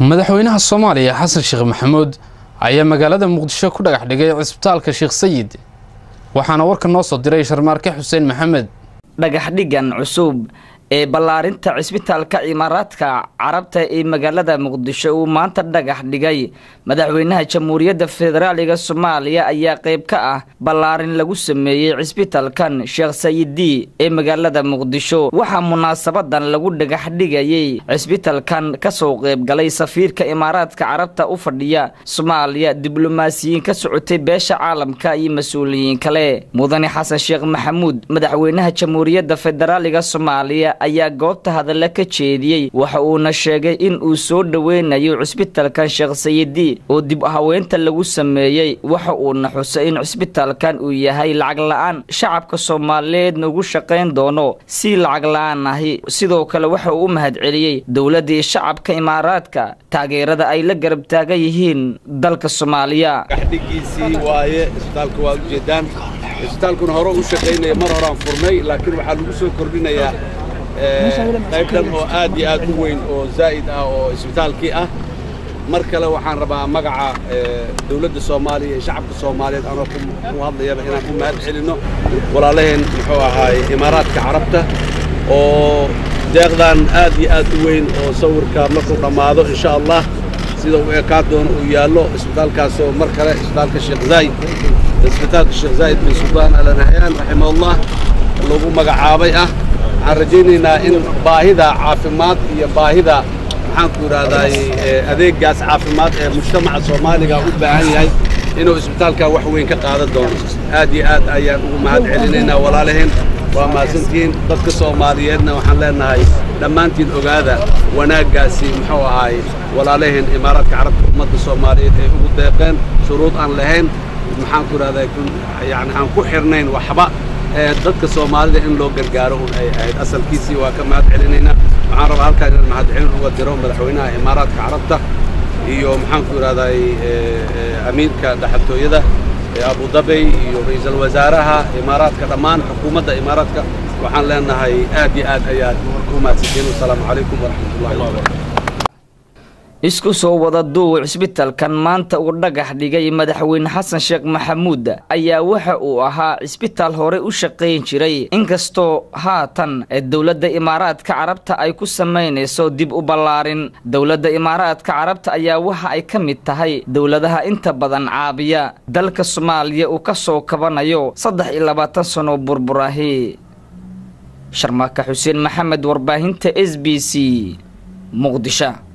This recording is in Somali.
madaxweynaha soomaaliya xasan sheekh maxamuud ayaa magaalada muqdisho ku dhagax dhigay cisbitaalka sheekh sayid waxaana warka noo soo diray sharmaarke xuseen maxamed dhagaxdhigan cusub ee ballaarinta cisbitaalka cimaaraadka carabta ee magaalada muqdisho uu maanta dhagax dhigay madaxweynaha jamhuuriyadda federaaliga soomaaliya ayaa qayb ka ah ballaarin lagu sameeyey cisbitaalkan sheekh sayidi ee magaalada muqdisho waxaa munaasabadan lagu dhagaxdhigayey cisbitaalkan kasoo qaybgalay safiirka imaaraadka carabta u fadhiya soomaaliya diblomaasiyiin ka socotay beesha caalamka iyo mas-uuliyiin kale mudane xasan sheekh maxamuud madaxweynaha jamhuuriyadda federaaliga soomaaliya ayaa goobta hadalla ka jeediyey waxa uuna sheegay in uu soo dhoweynayo cisbitaalkan sheekh sayidi oo dib haweenta lagu sameeyey waxa uuna xusay in cisbitaalkan uu yahay lacag la-aan shacabka soomaaliyeedna ugu shaqayn doono si lacag la-aan ahi sidoo kale waxa uu u mahadceliyey dowladdii shacabka imaaraadka taageerada ay la garab taagan yihiin dalka soomaaliya dhiggiisii waaye isbitaalka waad ujeedaan isbitaalkuna hore u shaqaynaya mar horaan furnay laakiin waxaa lagu soo kordhinayaa qayb dhan oo aad iyo aad u weyn oo zaa'id ah oo isbitaalkii ah mar kale waxaan rabaa magaca dawladda soomaaliya iyo shacabka soomaaliyeed anoo ku hadlayaba inaan ku mahad celinno walaalaheen muxuu ahaay imaaraadka carabta oo deeqdan aad iyo aad u weyn oo sawirka markuu dhammaado insha allah sida uu ekaan doono uu yaallo isbitaalkaasoo mar kale isbitaalka sheekh zaayid isbitaalka sheekh zaayid bin suldaan alanahayaan raximahullah lagu magacaabay ah waxaan rajaynaynaa in baahida caafimaad iyo baahida maxaanku idhaahdaay adeeggaas caafimaad ee mujtamaca soomaaliga u baahan yahay inuu isbitaalkaa wax weyn ka qaadan doono aad iyo aad ayaan ugu mahad celinaynaa walaalaheen waa mahadsantihiin dadka soomaaliyeedna waxaan leenahay dhammaantiin ogaada wanaaggaasi muxuu ahaay walaalaheen imaaraadka carabta ummadda soomaaliyeed ay ugu deeqeen shuruud aan lahayn maxaanku idhahdaa yani aan ku xirnayn waxba dadka soomaalida in loo gargaaro un ay ahayd asalkiisii waa ka mahad celinaynaa waxaan rabaa halkaan inaan mahadcelin uga diro madaxweynaha imaaraadka carabta iyo maxaanku idhahdaay amiirka dhaxaltooyada abu dabey iyo ra'iisul wasaaraha imaaraadka dhammaan xukuumadda imaaraadka waxaan leenahay aad iyo aad ayaad u mahadsantiin wasalaamu calaykum waraxmatullahi wabarakatu isku soo wada duuw cisbitaalkan maanta uu dhagax dhigay madaxweyne xasan sheekh maxamuud ayaa waxa uu ahaa cisbitaal hore u shaqayn jiray inkastoo haatan dowladda imaaraadka carabta ay ku samaynayso dib u ballaarin dowladda imaaraadka carabta ayaa waxa ay ka mid tahay dowladaha inta badan caabiya dalka soomaaliya uu ka soo kabanayo saddex iyo labaatan sano burburahi sharmaaka xuseen maxamed warbaahinta s b c muqdisho